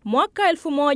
Mwaka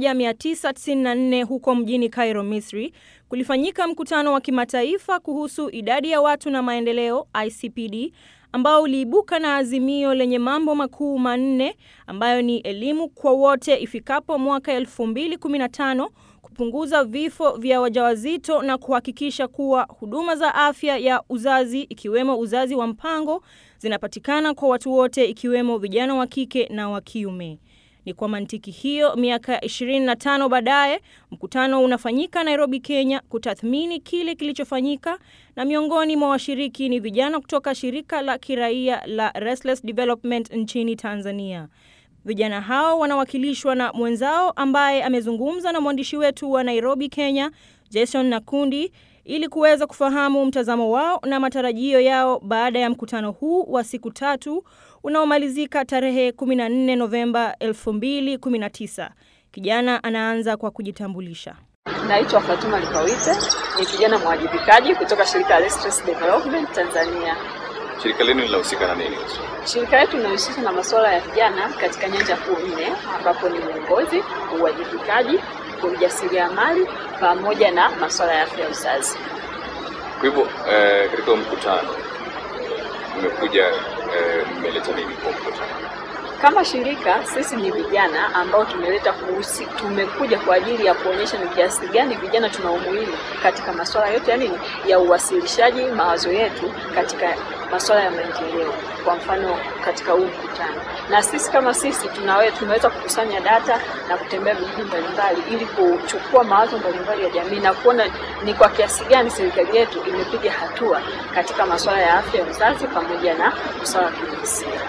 1994 huko mjini Cairo, Misri, kulifanyika mkutano wa kimataifa kuhusu idadi ya watu na maendeleo ICPD ambao uliibuka na azimio lenye mambo makuu manne ambayo ni elimu kwa wote ifikapo mwaka 2015, kupunguza vifo vya wajawazito na kuhakikisha kuwa huduma za afya ya uzazi ikiwemo uzazi wa mpango zinapatikana kwa watu wote ikiwemo vijana wa kike na wa kiume. Ni kwa mantiki hiyo, miaka 25 baadaye, mkutano unafanyika Nairobi, Kenya, kutathmini kile kilichofanyika, na miongoni mwa washiriki ni vijana kutoka shirika la kiraia la Restless Development nchini Tanzania. Vijana hao wanawakilishwa na mwenzao ambaye amezungumza na mwandishi wetu wa Nairobi, Kenya, Jason Nakundi ili kuweza kufahamu mtazamo wao na matarajio yao baada ya mkutano huu wa siku tatu unaomalizika tarehe 14 Novemba 2019. Kijana anaanza kwa kujitambulisha. Naitwa Fatuma Lipawite, ni kijana mwajibikaji kutoka shirika la Restless Development Tanzania. Shirika lenu linahusika na nini? Shirika letu linahusisha na masuala ya vijana katika nyanja kuu nne, ambapo ni uongozi, uwajibikaji, ujasiriamali pamoja na masuala ya afya ya uzazi. Kwa hivyo eh, katika mkutano mmekuja eh, mmeleta nini kwa mkutano? Kama shirika sisi ni vijana ambao tumeleta kuhusi, tumekuja kwa ajili ya kuonyesha ni kiasi gani vijana tuna umuhimu katika masuala yote ya nini ya uwasilishaji mawazo yetu katika masuala ya maendeleo, kwa mfano katika huu mkutano. Na sisi kama sisi tunawe, tumeweza kukusanya data na kutembea vijiji mbalimbali ili kuchukua mawazo mbalimbali ya jamii na kuona ni kwa kiasi gani serikali yetu imepiga hatua katika masuala ya afya ya uzazi pamoja na usawa wa kijinsia.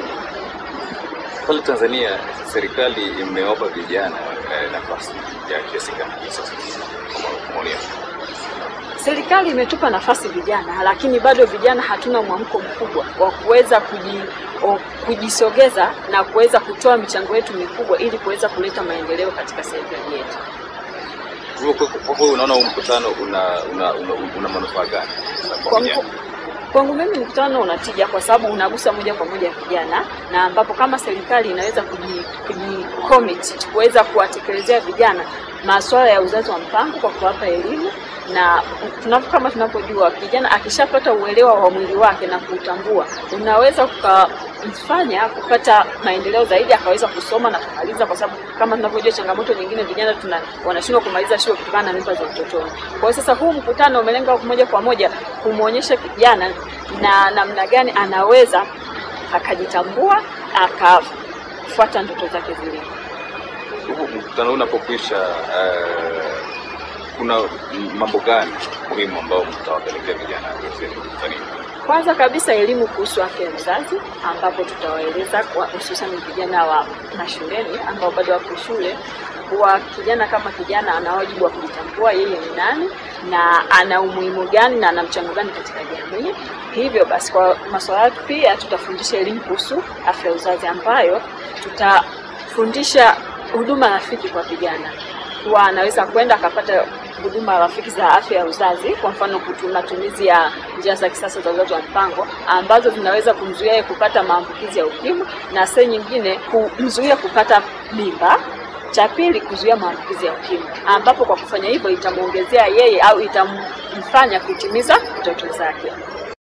Pale Tanzania serikali imewapa vijana eh, nafasi ya kiasi gani sasa kwa maoni yako? Serikali imetupa nafasi vijana, lakini bado vijana hatuna mwamko mkubwa wa kuweza kuji, o, kujisogeza na kuweza kutoa michango yetu mikubwa ili kuweza kuleta maendeleo katika serikali yetu. Kwa hivyo kwa kweli unaona huu mkutano una una, una, una manufaa gani kwa Kwa vijana? mku- Kwangu mimi mkutano unatija kwa sababu unagusa moja kwa moja vijana, na ambapo kama serikali inaweza kuji, kuji commit kuweza kuwatekelezea vijana masuala ya uzazi wa mpango kwa kuwapa elimu na tunapo, kama tunavyojua kijana akishapata uelewa wa mwili wake na kuutambua, unaweza kumfanya kupata maendeleo zaidi, akaweza kusoma na kumaliza, kwa sababu kama tunavyojua changamoto nyingine vijana tuna wanashindwa kumaliza shule kutokana na mimba za utotoni. Kwa hiyo sasa huu mkutano umelenga moja kwa moja kumwonyesha kijana na namna gani anaweza akajitambua akafuata ndoto zake zile. Huu mkutano huu unapokwisha eh, kuna mambo gani muhimu ambayo mtawapelekea vijana Tanzania? Kwanza kabisa elimu kuhusu afya ya uzazi, ambapo tutawaeleza kwa hususan vijana wa mashuleni ambao bado wako shule kuwa kijana kama kijana ana wajibu wa kujitambua yeye ni nani na ana umuhimu gani na ana mchango gani katika jamii. Hivyo basi, kwa masuala yetu pia tutafundisha elimu kuhusu afya ya uzazi, ambayo tutafundisha huduma rafiki kwa vijana kuwa anaweza kwenda akapata huduma rafiki za afya ya uzazi, kwa mfano kutu- matumizi ya njia za kisasa za uzazi wa mpango ambazo zinaweza kumzuia yeye kupata maambukizi ya ukimwi na saa nyingine kumzuia kupata mimba. Cha pili, kuzuia maambukizi ya ukimwi, ambapo kwa kufanya hivyo itamwongezea yeye au itamfanya kutimiza ndoto zake.